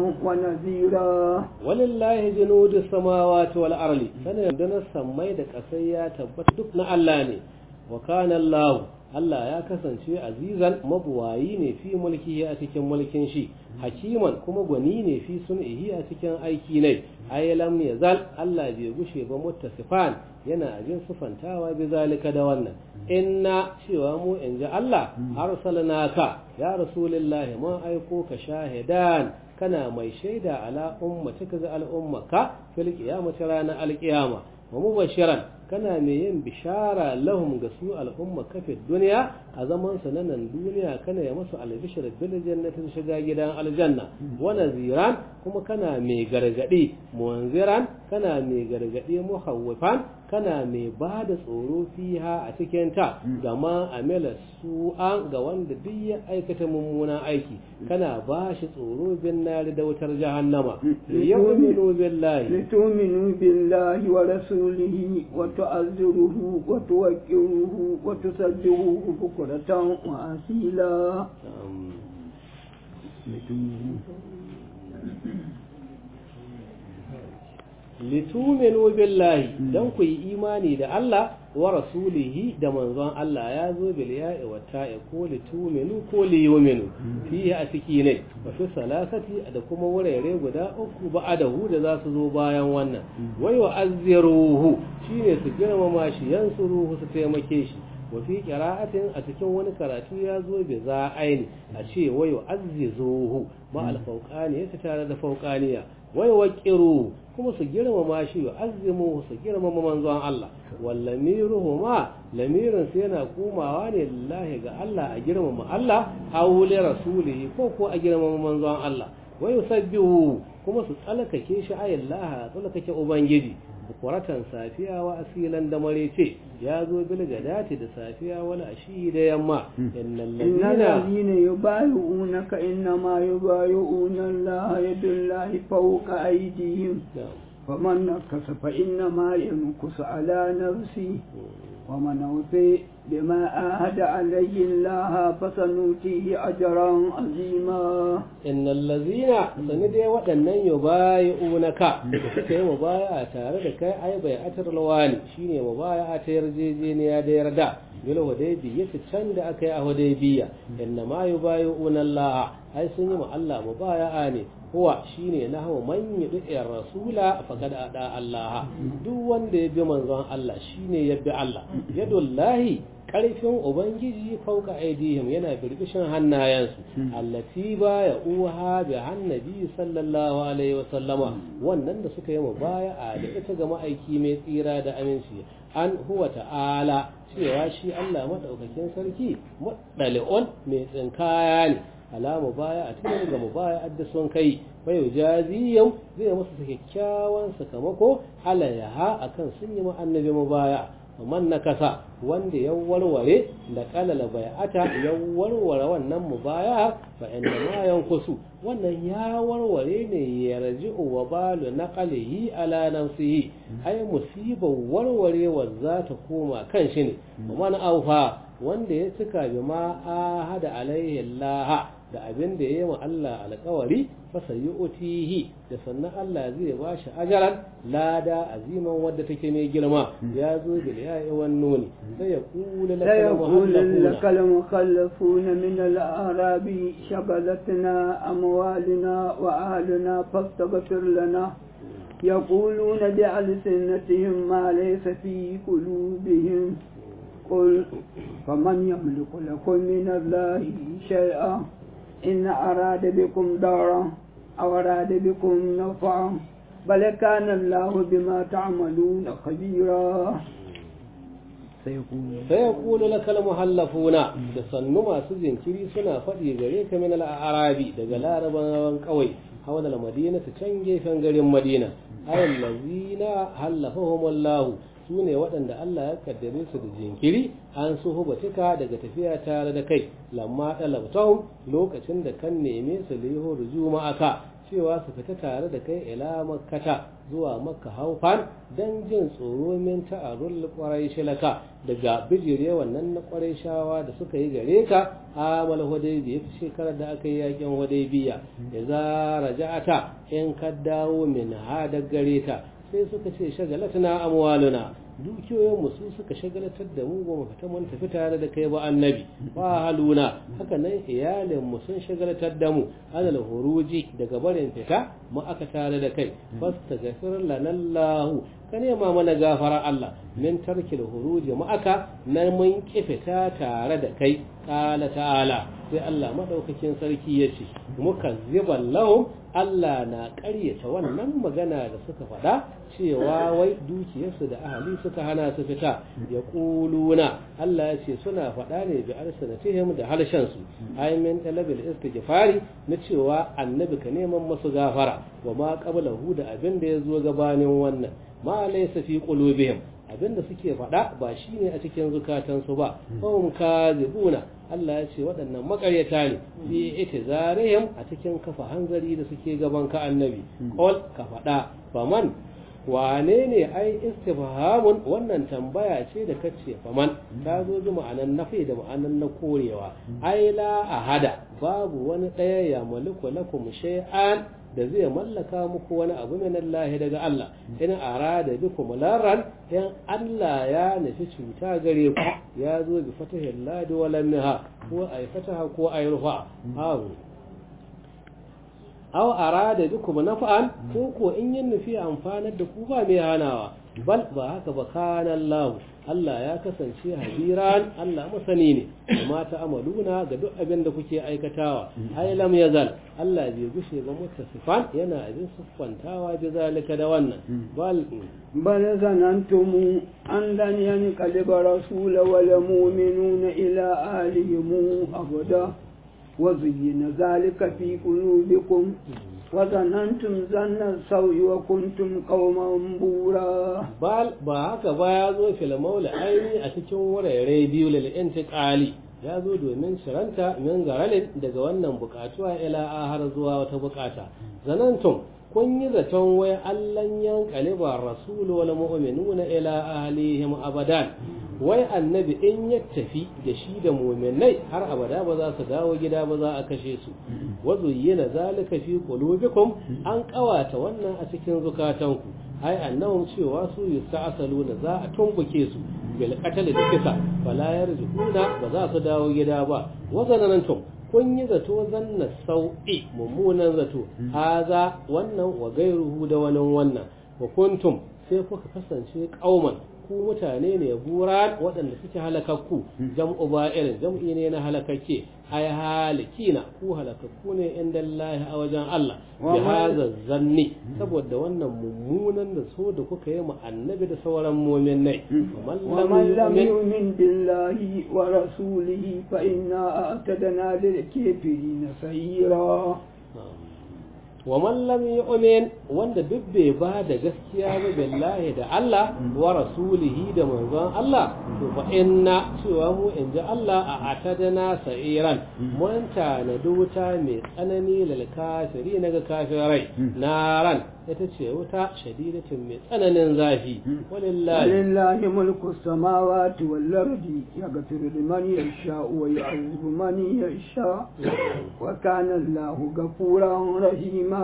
ونذيرا
ولله جنود السماوات والأرض فنندنا السمي دك أسيا تبت دكنا اللاني وكان الله Allah ya kasance azizan mabuwayi ne fi mulki a cikin mulkin shi hakiman kuma gwani ne fi sun'ihi a cikin aiki ne ay lam yazal Allah bai gushe ba muttasifan yana ajin sufantawa bi zalika da wannan inna cewa mu in ji Allah arsalnaka ya rasulullahi mun aiko ka shahidan kana mai shaida ala ummatika ga al'ummaka fil qiyamati ranar alqiyama wa mubashiran kana mai yin bishara lahum ga su al'umma kafin duniya a zaman su nan duniya kana ya musu albishir bil jannatin shiga gidan aljanna wa naziran kuma kana mai gargadi munziran kana mai gargadi muhawwifan kana mai ba da tsoro fiha a cikin ta gama amila su'an ga wanda duk ya aikata mummunan aiki kana ba shi tsoro bin nari da wutar jahannama yu'minu billahi
لتؤمنوا بالله ورسوله وتعذروه وتوكروه وتسبحوه بكرة وأصيلا
lituminu billahi dan ku yi imani da Allah wa rasulihi da manzon Allah ya zo bil ya'i wa ta'i ko lituminu ko liyuminu fihi a ciki ne wa fi salasati da kuma wurare guda uku ba'adahu da za su zo bayan wannan wai wa azziruhu shine su girmama shi yansuruhu su taimake shi wa fi qira'atin a cikin wani karatu ya zo bi za aini a ce wai wa azzizuhu ma al fawqani ya tare da fawqaniya wai wa qiru kuma su girmama shi wa azimu su girmama manzon Allah wallamiruhu ma lamirin sai yana komawa ne lillahi ga Allah a girmama Allah aw li rasulihi ko ko a girmama manzon Allah wa yusabbihu kuma su tsalkake shi ayallah tsalkake ubangiji bukuratan safiya wa asilan da marece ya zo bil gadati da safiya wala ashi da yamma innal ladina
الذين يبايعونك إنما يبايعون الله يد الله فوق أيديهم فمن نكس فإنما ينكس على نفسه ومن أوفي بما آهد عليه الله فسنؤتيه أجرا عظيما
إن الذين سندي waɗannan yubayi'unaka suka yi mubaya'a tare da kai ai bai atar lawani shine mubaya'a ta yarjejeniya da yarda bil hudaybiya can da aka yi a hudaybiya inna ma yubayi'una Allah ai sun yi ma Allah mubaya'a ne huwa shine nahwu man yudi rasula faqad ada Allah duk wanda ya bi manzon Allah shine ya bi Allah yadullahi karfin ubangiji fauka aidihim yana birbishin hannayensu allati ba ya uha bi annabi sallallahu alaihi wasallama wannan da suka yi mu baya a da ita ga ma'aiki mai tsira da aminci an huwa ta'ala cewa shi Allah madaukakin sarki muddali'un mai tsinkaya ne alamu baya a cikin ga mubaya adda sun kai bai jaziyau zai musu kyakkyawan sakamako alayaha akan sun yi ma annabi mubaya man na kasa wanda ya warware da kalala bai'ata ya warware wannan mubaya fa inda ma yankusu wannan ya warware ne ya raji wa balu na qalihi ala nafsihi ai musibar warwarewa za ta koma kan shi ne man aufa wanda ya cika bi ma ahada alaihi Allah da abin da ya yi wa Allah alkawari fasa yi utihi da sannan Allah zai ba shi ajaran lada aziman wadda take mai girma ya zo bil ya'i wan nuni sai ya kula
لا يقول لك المخلفون من الأعراب شغلتنا أموالنا وأهلنا فاستغفر لنا يقولون بألسنتهم ما ليس في قلوبهم قل فمن يملك لكم من الله شيئا إن أراد بكم دارا أو أراد بكم نفعا بل كان الله بما تعملون خبيرا
sayaqulu lakal muhallafuna da sannu masu jinkiri suna faɗi gare ka min al-arabi daga larabawan kawai hawala al-madina ta can gefen garin madina ayal lazina hallafahumullahu su ne waɗanda Allah ya kaddare su da jinkiri an su hubatika daga tafiya tare da kai lamma ɗalabtahum lokacin da kan neme su liho ruju ma'aka cewa su fita tare da kai ila makkata zuwa makka haufan don jin tsoro min ta'arul kwarai shilaka daga bijire wannan na kwarai shawa da suka yi gare ka amal hudaybiya ta shekarar da aka yi yakin hudaybiya da za raja'ata in ka dawo min ha da gare ta sai suka ce shagalatuna amwaluna dukiyoyin mu su suka shagalatar da mu ba mu fita mun tafi tare da kai ba annabi ba haluna haka nan iyalin mu sun shagalatar da mu alal huruji daga barin fita mu aka tare da kai fastaghfir lana Allah ka nema mana gafara Allah min tarkil huruji mu aka nan mun ki fita tare da kai qala ta'ala sai Allah madaukakin sarki yace mukazziban lahum Allah na ƙaryata wannan magana da suka faɗa cewa wai dukiyarsu da ahali suka hana su fita ya ƙuluna Allah ya ce suna faɗa ne bi arsanatihim da harshensu ai min talabil istighfari na cewa annabi ka neman masu gafara wa ma qablahu da abin da ya zo gabanin wannan ma laysa fi qulubihim abin da suke faɗa ba shine a cikin zukatansu ba hum kazibuna Allah ya ce waɗannan makaryata ne fi itizarihim a cikin kafa hanzari da suke gaban ka annabi qul ka faɗa faman wane ne ai istifhamun wannan tambaya ce da kace faman ta zo ji ma'anan nafi da ma'anan na korewa ai la ahada babu wani ɗaya ya maliku lakum shay'an da zai mallaka muku wani abu min Allah daga Allah in arada bikum laran in Allah ya nufi cuta gare ku ya zo bi fatahil ladi wa lam ko ay fataha ko ay rufa aw aw arada bikum naf'an ko ko in yin nufi amfanar da ku ba mai hanawa bal ba haka ba kana Allah Allah ya kasance habiran Allah masani ne amma ta amaluna ga duk abin da kuke aikatawa ai lam yazal Allah bai gushe ba mutasifan yana abin siffantawa bi zalika da wannan bal
bal zanantum an lan yanqaliba rasul wal mu'minuna ila ahlihim abada wa zuyyina zalika fi qulubikum وظننتم ظن السوء وكنتم قوما بورا
بل ba haka ba ya zo fil maula aini a cikin wurare biyu lil intiqali ya zo domin shiranta min garalin daga wannan bukatuwa ila har zuwa wata bukata zanantum kun yi zaton wai allan yankali ba rasulu wal mu'minuna ila ahlihim abadan wai annabi in ya tafi da shi da muminai har abada ba za su dawo gida ba za a kashe su wazu yana zalika fi qulubikum an kawata wannan a cikin zukatanku ai annahum cewa su yusta'saluna za a tumbuke su bil qatl da kisa fala yarjuna ba za su dawo gida ba wazanantum kun yi zato zanna sau'i mummunan zato haza wannan wa gairuhu da wani wannan wa kuntum sai kuka kasance kauman ku mutane ne buran waɗanda suke halakakku jam'u ba'irin jam'i ne na halakakke ai halikina ku halakakku ne inda Allah a wajen Allah bi hadha zanni saboda wannan mummunan da so da kuka yi mu annabi da sauran mu'minai
wa man lam yu'min billahi wa rasulihi fa inna a'tadna lil kafirin sayira
wa man lam yu'min wanda duk bai ba da gaskiya ba billahi da Allah wa rasulihi da manzon Allah to fa inna cewa mu in ji Allah a atadana sa'iran mun tanadi wuta mai tsanani lil kafiri na ga kafirai naran ita ce wuta shadidatin mai tsananin zafi walillahi
walillahi mulku samawati wal ardi yaghfiru liman yasha wa yu'adhibu man yasha wa kana Allahu ghafuran rahima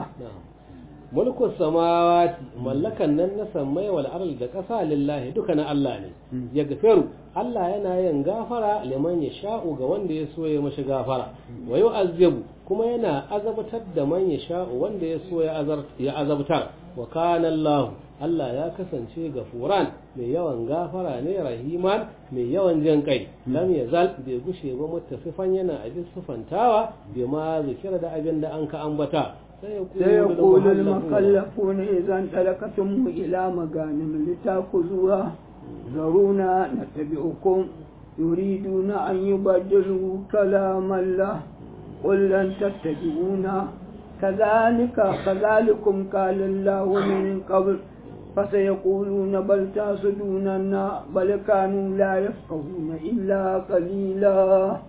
mulkun samawati mallakan nan na sammai wal ardi da ƙasa lillahi duka na Allah ne ya gafiru Allah yana yin gafara liman ya sha'u ga wanda ya so ya mashi gafara wa yu'azzibu kuma yana azabtar da man ya sha'u wanda ya so ya azabtar wa kana Allah Allah ya kasance gafuran mai yawan gafara ne rahiman mai yawan jin kai lam yazal bai gushe ba mutasifan yana abin sufantawa bai ma zikira da abin da an ka ambata
سيقول المخلفون إذا انطلقتم إلى مغانم لتأخذوها ذرونا نتبعكم يريدون أن يبدلوا كلام الله قل لن تتبعونا كذلك كذلكم قال الله من قبل فسيقولون بل تحسدوننا بل كانوا لا يفقهون إلا قليلا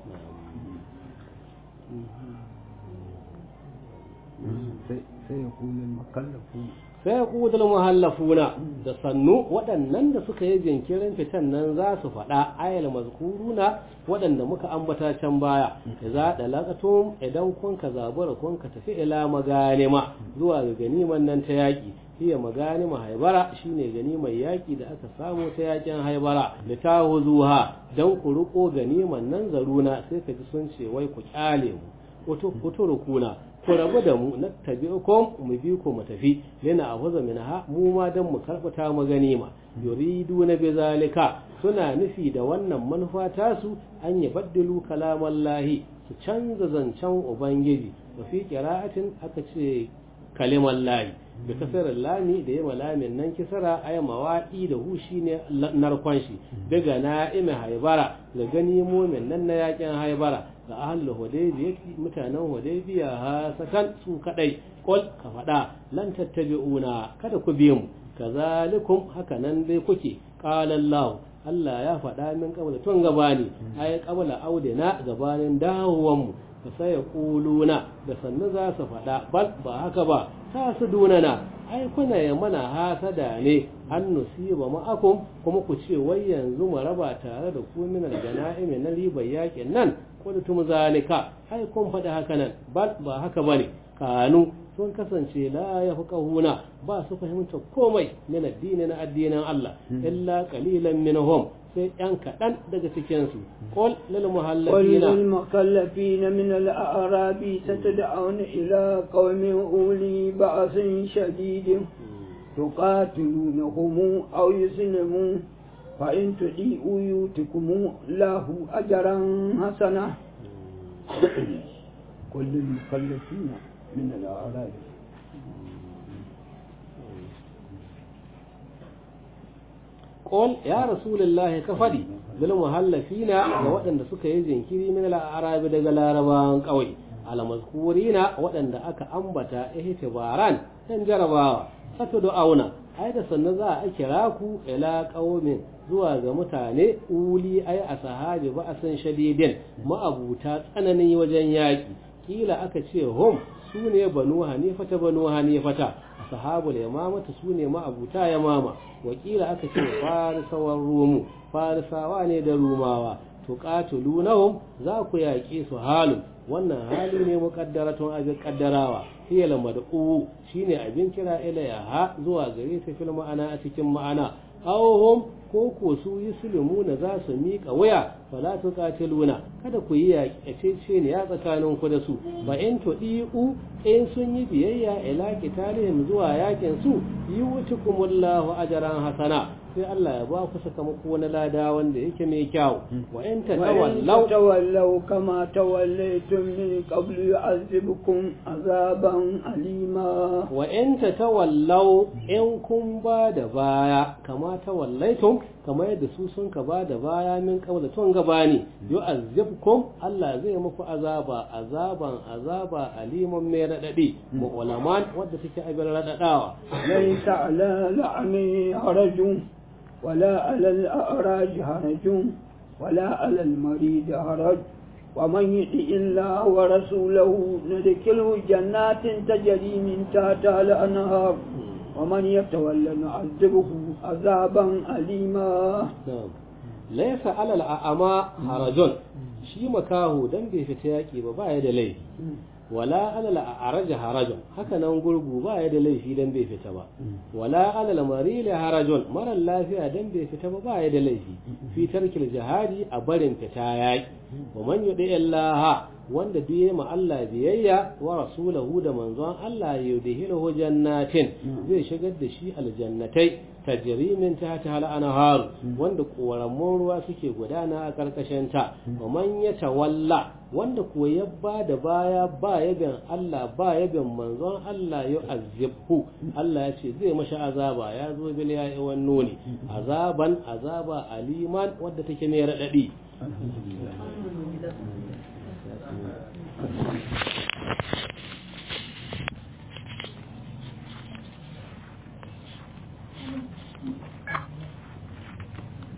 sai ya kudul muhallafuna da sannu waɗannan da suka yi jinkirin fitan nan za su faɗa ayal mazkuruna waɗanda muka ambata can baya za da laqatum idan kun ka zabura kun ka tafi ila maganima zuwa ga ganiman nan ta yaƙi hiya maganima haibara shine ganimar yaƙi da aka samu ta yaƙin haibara da ta zuha dan ku riko ganiman nan zaruna sai ka ji sun ce wai ku kyale mu uturukuna ku rabu da mu na tabi'ukum mu bi ku mu tafi lina ahuza minha mu ma dan mu karfata mu ganima yuridu na bizalika suna nufi da wannan manufa tasu an yi baddalu kalamallahi su canza zancen ubangiji wa fi qira'atin aka ce kalimar layi da kasarar lami da yawa lamin nan kisara ay mawaɗi da hu shine narkon shi daga na'ime haibara da gani mumin nan na yakin haibara da ahlul hudaybiya mutanen hudaybiya ha sakan su kadai kol ka faɗa lan tattabi'una kada ku bi mu kazalikum haka nan dai kuke qala Allah Allah ya faɗa min kabla tun gabani ai kabla audina gabanin dawowan mu fa sai kuluna da sannu za su faɗa bal ba haka ba ta su dunana ai kuna ya mana hasada ne an nusiba ma'akum kuma ku ce wai yanzu mu raba tare da ku min al-ganaimi na ribar yakin nan qultum zalika ai kun faɗi haka nan bal ba haka bane kanu sun kasance la yafqahuna ba su fahimta komai min addini na addinin Allah illa qalilan minhum sai yan kaɗan daga cikinsu qul lil
قل
muhallafina
للمكلفين من الأعراب ستدعون إلى قوم أولي بأس شديد تقاتلونهم أو يسلمون فإن تطيعوا يؤتكم الله أجرا حسنا قل للمكلفين من الأعراب
qul ya rasulullahi ka faɗi bil muhallafina ga waɗanda suka yi jinkiri min al-arabi daga larabawan ƙauye al-mazkurina waɗanda aka ambata ihtibaran dan jarabawa satu auna ai da sannan za a kira ku ila qaumin zuwa ga mutane uli ai a sahabi ba a san shadidin ma'abuta tsananin wajen yaƙi kila aka ce hum su ne banu hanifata banu hanifata ashabul yamamata su ne ma'abuta yamama wakila aka ce farisawan rumu farisawa ne da rumawa to qatilunahum za ku yaƙe su halin wannan hali ne muqaddaratun abin kaddarawa hiya lamad'u shine abin kira ilayha zuwa gare ta fil ma'ana a cikin ma'ana awhum ko ko su yuslimuna za su miƙa waya fala tuqatiluna kada ku yi yaƙece ne ya tsakanin ku da su ba in tudiu in sun yi biyayya ila qitalihim zuwa yakin su yutukumullahu ajran hasana sai Allah ya ba ku sakamako na lada wanda yake mai kyau wa in
وإن
tatawallaw
تولوا كما توليتم من قبل يعذبكم عذابا أليما
wa in tatawallaw in kun ba da baya kama tawallaitum kamar yadda su sun ka ba da baya min qabla tun gabani yu'azzibkum Allah zai muku azaba azaban azaba aliman mai radadi mu ulaman wadda take abin radadawa
ليس على لعنه حرج ولا على الأعراج حرج ولا على المريض حرج ومن يطع الله ورسوله ندخله جنات تجري من تحتها الأنهار ومن يتولى نعذبه عذابا أليما
Na'am. Laisa alal a'ama harajun shi makaho dan bai fita yaki ba baya da laifi wala alal a'raja harajun haka nan gurgu baya da laifi dan bai fita ba wala alal marili harajun mara lafiya dan bai fita ba baya da laifi fi tarkil jihadi a barin fita yaki wa man yudi illaha wanda biye ma Allah biyayya wa rasulahu da manzon Allah yudhiluhu jannatin zai shigar da shi aljannatai tajri min tahtiha al-anhar wanda koramun ruwa suke gudana a karkashin ta wa man yatawalla wanda ko ya ba da baya ba yabin Allah ba yabin manzon Allah ya azibhu Allah ya ce zai mashi azaba ya zo bil ya'i wan nuni azaban azaba aliman wadda take mai radadi